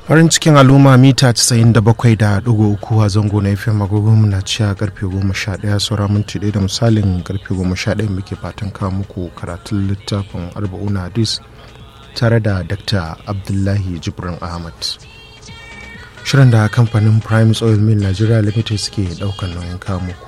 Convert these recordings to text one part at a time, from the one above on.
farin cikin al'umma mita 97.3 a zango na fm agogon na ciya karfe 11 saura minti da misalin karfe 11 muke fatan kawo muku karatun littafin arba'una hadis tare da dr abdullahi jibrin ahmad shirin da kamfanin prime oil mill nigeria limited suke daukan nauyin kawo muku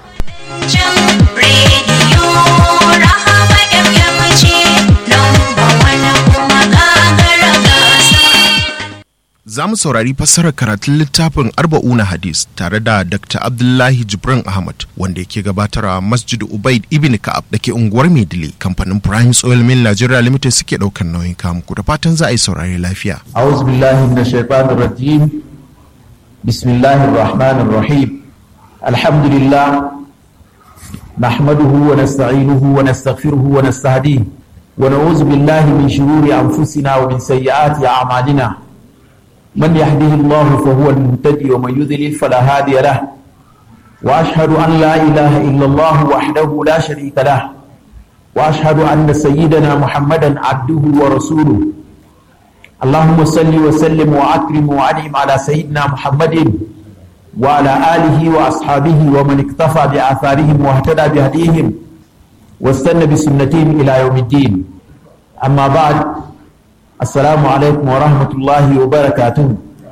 za mu saurari fassarar karatun littafin arba'una hadis tare da dr abdullahi jibrin ahmad wanda yake gabatar a masjid ubaid ibn ka'ab da ke unguwar maidile kamfanin prime oil mill nigeria limited suke daukan nauyin kamuku da fatan za a yi saurari lafiya أعوذ بالله من الشيطان الرجيم بسم الله الرحمن الرحيم الحمد لله نحمده ونستعينه ونستغفره ونستهديه ونعوذ بالله من شرور أنفسنا ومن سيئات أعمالنا من يهده الله فهو المهتدي ومن يضلل فلا هادي له وأشهد أن لا إله إلا الله وحده لا شريك له وأشهد أن سيدنا محمدا عبده ورسوله اللهم صل وسلم وأكرم وأنعم على سيدنا محمد وعلى آله وأصحابه ومن اكتفى بآثارهم واهتدى بهديهم واستنى بسنتهم إلى يوم الدين أما بعد السلام عليكم ورحمة الله وبركاته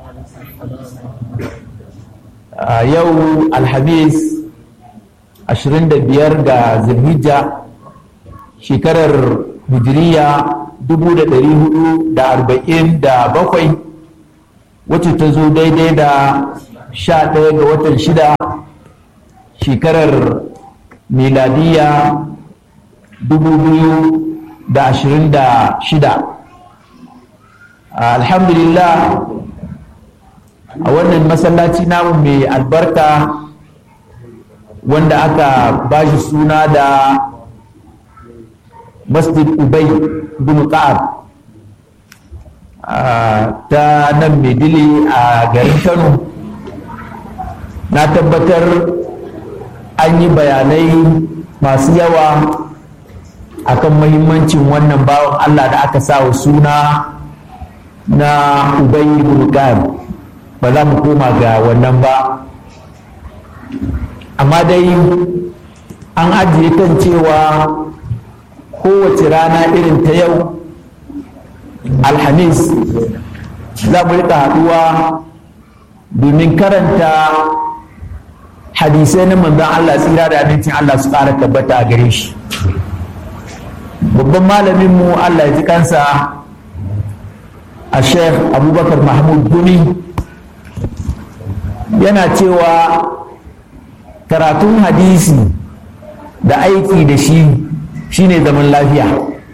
آه يوم الحديث عشرين بيار ذي الهجة شكرر هجرية dubu da ɗari hudu da arba'in da bakwai wacce ta zo daidai da sha ɗaya ga watan shida shekarar miladiya dubu biyu da ashirin da shida alhamdulillah a wannan masallaci namu mai albarka wanda aka bashi suna da masjid ubay bin ka'ab ta nan maidili a garin kano na tabbatar an yi bayanai masu yawa akan mahimmancin wannan bawan allah da aka sa wa suna na ubay bin ka'ab ba za mu koma ga wannan ba amma dai an ajiye kan cewa kowace rana irin ta yau alhamis za mu rika haɗuwa domin karanta hadisai na manzon Allah tsira da abincin Allah su ƙara tabbata a gare shi babban malaminmu Allah ya ji kansa a sheikh abubakar mahmud gumi yana cewa karatun hadisi da aiki da shi shine zaman lafiya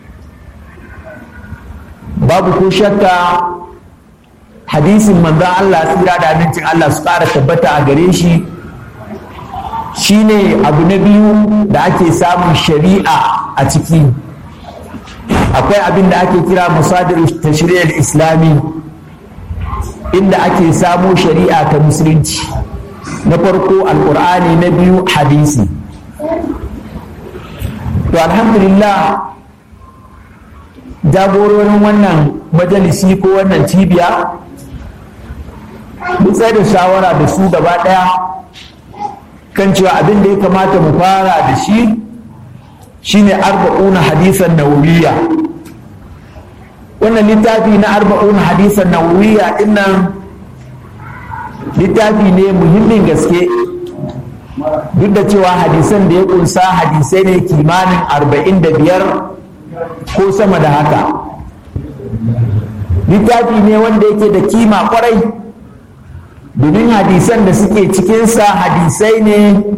babu ko shakka hadisin manzan Allah tsira da abincin Allah su ƙara tabbata a gare shi shine abu na biyu da ake samun shari'a a ciki akwai abin da ake kira musadir tashri'ar islami inda ake samo shari'a ta musulunci na farko alkur'ani na biyu hadisi to alhamdulillah jagororin wannan majalisi ko wannan cibiya mun tsaye da shawara da su gaba ɗaya kan cewa abin da ya kamata mu fara da shi shine arba'una hadisan nawawiya wannan littafi na arba'una hadisan nawawiya dinnan littafi ne muhimmin gaske duk da cewa hadisan da ya kunsa hadisai ne kimanin arba'in da biyar ko sama da haka littafi ne wanda yake da kima kwarai domin hadisan da suke cikinsa hadisai ne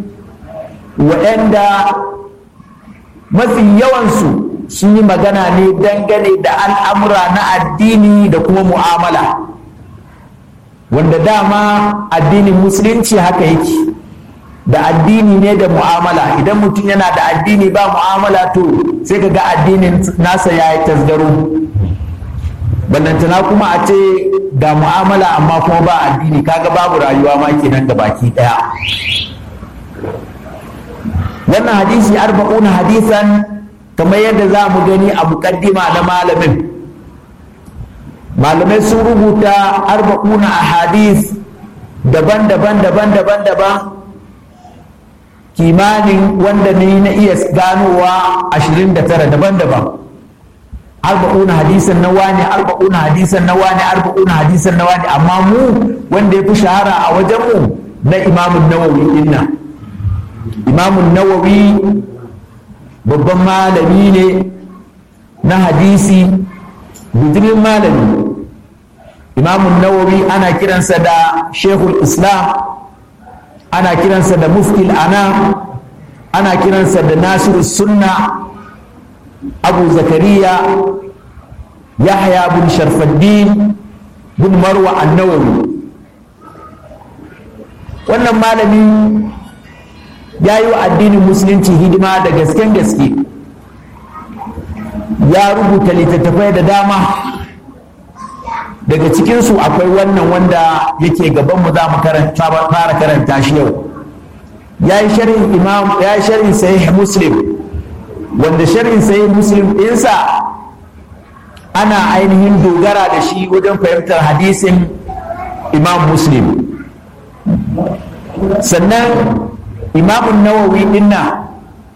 waɗanda mafi yawansu sun yi magana ne dangane da al'amura na addini da kuma mu'amala wanda dama addinin musulunci haka yake da addini ne da mu'amala idan mutum yana da addini ba mu'amala to sai ka ga addinin nasa ya yi tasgaro ballantana kuma a ce ga mu'amala amma kuma ba addini kaga babu rayuwa ma kenan da baki daya wannan hadisi arba'una hadisan kamar yadda za mu gani a muƙaddima na malamin malamai sun rubuta arba'una a hadith daban-daban daban-daban daban kimanin wanda ne na iya ganowa 29 daban-daban arba'una hadisan na wani arba'una hadisan na wani arba'una hadisan na wani amma mu wanda ya fi shahara a wajenmu na imamun nawawi dinna imamun nawawi babban malami ne na hadisi bijirin malami imamun nawawi ana kiransa da shekul islam ana kiransa da muftil ana ana kiransa da nasiru sunna abu zakariya yahya bin sharfaddin bin marwa annawawi wannan malami ya yi wa addinin musulunci hidima da gasken gaske ya rubuta littattafai da dama daga cikinsu akwai wannan wanda yake gabanmu za mu fara karanta shi yau ya yi sharhin imam ya yi sharhin sahih muslim wanda sharhin sahih muslim ɗinsa ana ainihin dogara da shi wajen fahimtar hadisin imam muslim sannan imamun nawawi dinna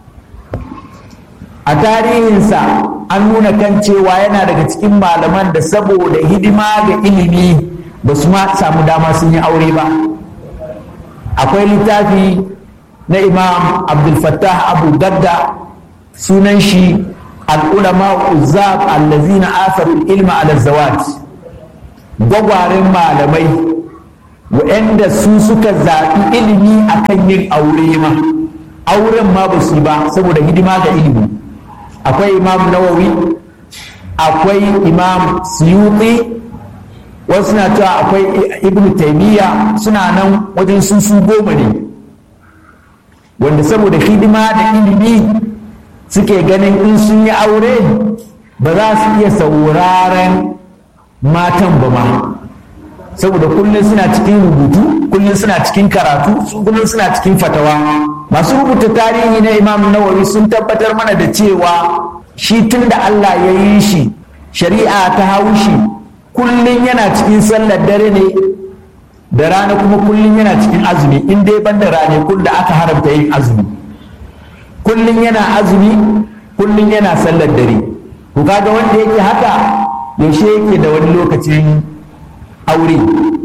a tarihinsa an nuna kan cewa yana daga cikin malaman da saboda hidima ga ilimi ba su ma samu dama sun yi aure ba akwai littafi na imam abdulfattah abu gadda sunan shi al'ulama uzzab allazina asaru ilma ala zawat gwagwaren malamai waɗanda su suka zaɓi ilimi akan yin aure ma auren ma ba su ba saboda hidima ga ilimi akwai imam nawawi akwai imam suyuti wasu na cewa akwai ibn taimiyya suna nan wajen sun su goma ne wanda saboda hidima da ilimi suke ganin in sun yi aure ba za su iya sauraren matan ba ma saboda kullum suna cikin rubutu kullum suna cikin karatu kullum suna cikin fatawa masu rubuta tarihi na imam nawawi sun tabbatar mana da cewa shi tun da allah ya yi shi shari'a ta haushi kullum yana cikin sallar dare ne da rana kuma kullum yana cikin azumi in dai ban da ranakun da aka haramta yin azumi kullum yana azumi kullum yana sallar dare ku kaga wanda yake haka yaushe yake da wani lokacin aure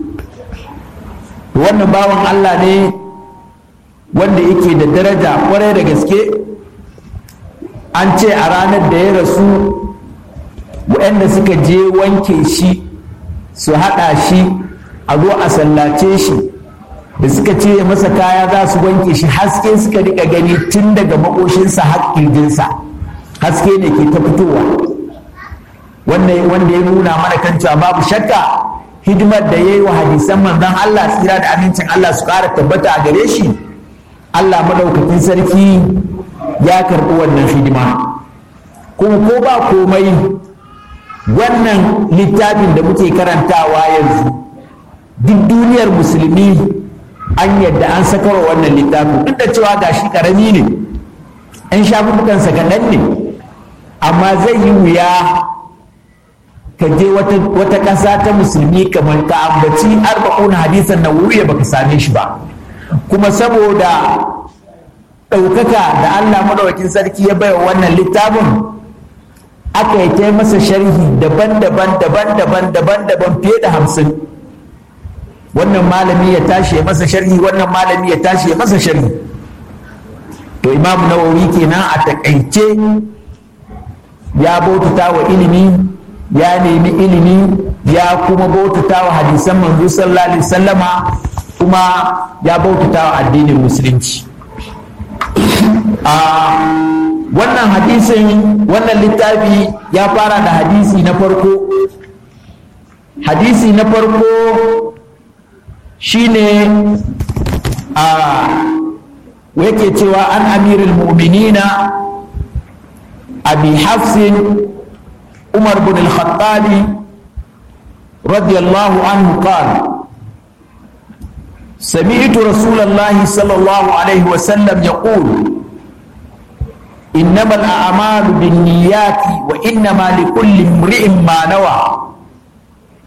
wannan bawan Allah ne wanda yake da daraja kwarai da gaske an ce a ranar da ya rasu waɗanda suka je wanke shi su haɗa shi a zo a sallace shi da suka ce masa kaya za su wanke shi haske suka rika gani tun daga makoshinsa har ƙirjinsa haske ne ke ta fitowa wanda ya nuna mana kan cewa babu shakka hidimar da ya yi wa hadisan manzon Allah tsira da amincin Allah su ƙara tabbata a gare shi Allah madaukakin sarki ya karɓi wannan hidima kuma ko ba komai wannan littafin da muke karantawa yanzu duk duniyar musulmi an yadda an sakarwa wannan littafin duk da cewa gashi karami ne an shafukansa kaɗan ne amma zai yi wuya ka je wata ƙasa ta musulmi kamar ka ambaci arba'una hadisan na wuriya baka same shi ba kuma saboda ɗaukaka da Allah maɗaukakin sarki ya baiwa wannan littafin aka yi ta masa sharhi daban-daban daban-daban daban-daban fiye da hamsin wannan malami ya tashi ya masa sharhi wannan malami ya tashi ya masa sharhi to imam nawawi kenan a takaice ya bautata wa ilimi ya nemi ilimi ya kuma bautata wa hadisan manzo sallallahu alaihi wasallama kuma ya bautata wa addinin musulunci a wannan hadisin wannan littafi ya fara da hadisi na farko hadisi na farko shine a yake cewa an amirul mu'minina abi hafsin umar bin al-khattabi radiyallahu anhu qala سمعت رسول الله صلى الله عليه وسلم يقول إنما الأعمال بالنيات وإنما لكل امرئ ما نوى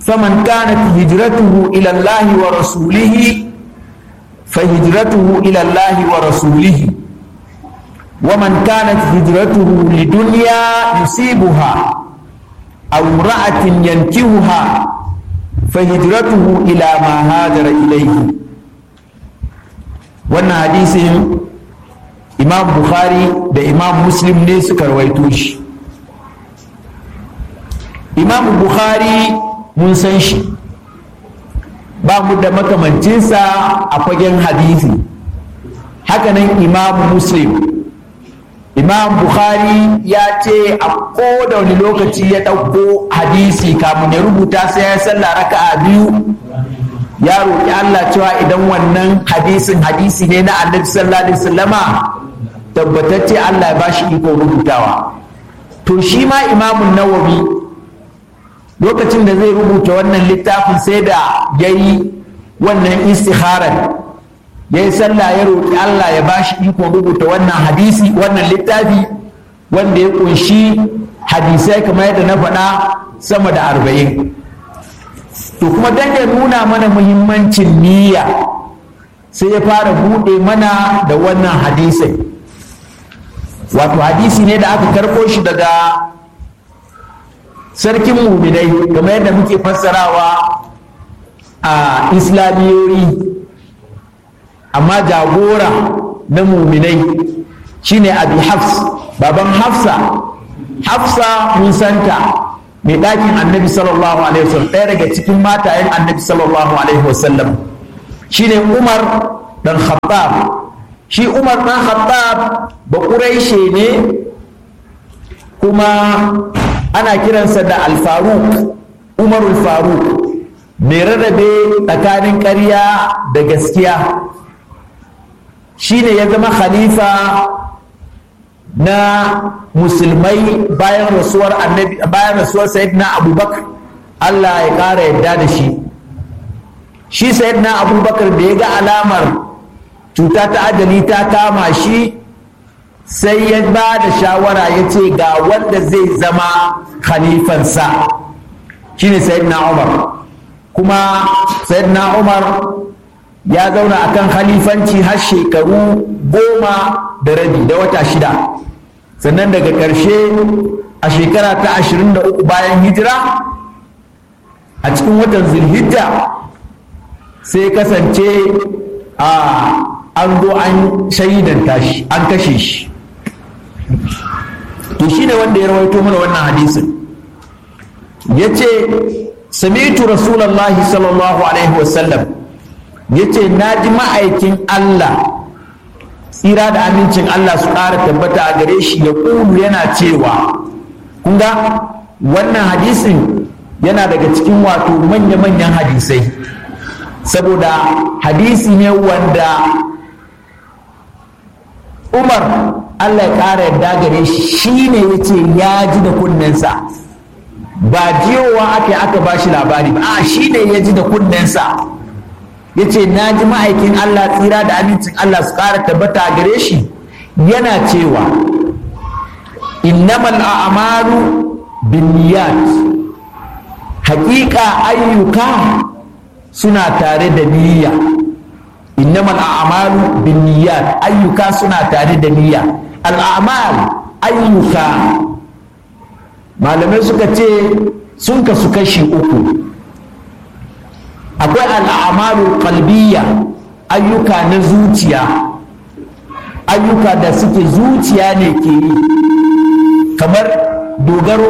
faman kanat hijratuhu ila Allah wa rasulihi fa hijratuhu ila Allah wa rasulihi wa man kanat hijratuhu lidunya yusibuha aw imra'atin yankihuha fa hijratuhu ila ma hajara ilayhi wannan hadisin imam bukhari da imam muslim ne suka rawaito shi imam bukhari mun san shi ba mu da makamancinsa a fagen hadisi hakanan imam muslim imam bukhari ya ce a koda wani lokaci ya ɗauko hadisi kamun ya rubuta sai ya sallah raka'a biyu ya roƙi Allah cewa idan wannan hadisin hadisi ne na annabi sallallahu alaihi wasallama tabbatacce Allah ya bashi iko rubutawa to shi ma imamun nawawi lokacin da zai rubuta wannan littafin sai da ya yi wannan istikharar ya yi sallah ya roƙi Allah ya bashi iko rubuta wannan hadisi wannan littafi wanda ya kunshi hadisai kamar yadda na faɗa sama da arba'in to kuma dan ya nuna mana muhimmancin niyya sai ya fara buɗe mana da wannan hadisai wato hadisi ne da aka karɓo shi daga sarkin muminai kamar yadda muke fassarawa a islamiyoyi amma jagora na muminai shine abi hafs baban hafsa hafsa mun santa mai ɗakin annabi sallallahu alaihi wasallam ɗaya daga cikin matayen annabi sallallahu alaihi wasallam shine umar dan khattab shi umar dan khattab ba ƙuraishe ne kuma ana kiransa da alfaruk umarul faruk mai rarrabe tsakanin ƙarya da gaskiya shine ya zama khalifa na musulmai bayan rasuwar annabi bayan rasuwar sayyidina abubakar Allah ya ƙara yadda da shi shi sayyidina abubakar da ya ga alamar cuta ta ajali ta kama shi sai ya ba da shawara ya ce ga wanda zai zama khalifansa shine sayyidina umar kuma sayyidina umar ya zauna akan khalifanci har shekaru goma da rabi da wata shida sannan daga ƙarshe a shekara ta ashirin da uku bayan hijira a cikin watan zulhijja sai kasance a an zo an shaidanta shi an kashe shi to shi ne wanda ya rawaito mana wannan hadisin ya ce samitu rasulallahi sallallahu alaihi wasallam ya ce na ji ma'aikin Allah tsira da amincin Allah su ƙara tabbata a gare shi ya ƙulu yana cewa kunga wannan hadisin yana daga cikin wato manya-manyan hadisai saboda hadisi ne wanda umar Allah ya ƙara yarda gare shi shi ne ya ce ya ji da kunnensa ba jiyowa aka aka ba shi labari ba a shi ne ya ji da kunnensa ya ce na ji ma'aikin Allah tsira da amincin Allah su ƙara tabbata gare shi yana cewa innamal a'malu binniyat haƙiƙa ayyuka suna tare da niyya innamal a'malu binniyat ayyuka suna tare da niyya al'amal ayyuka malamai suka ce sun kasu kashi uku akwai al'amalu qalbiyya ayyuka na zuciya ayyuka da suke zuciya ne ke yi kamar dogaro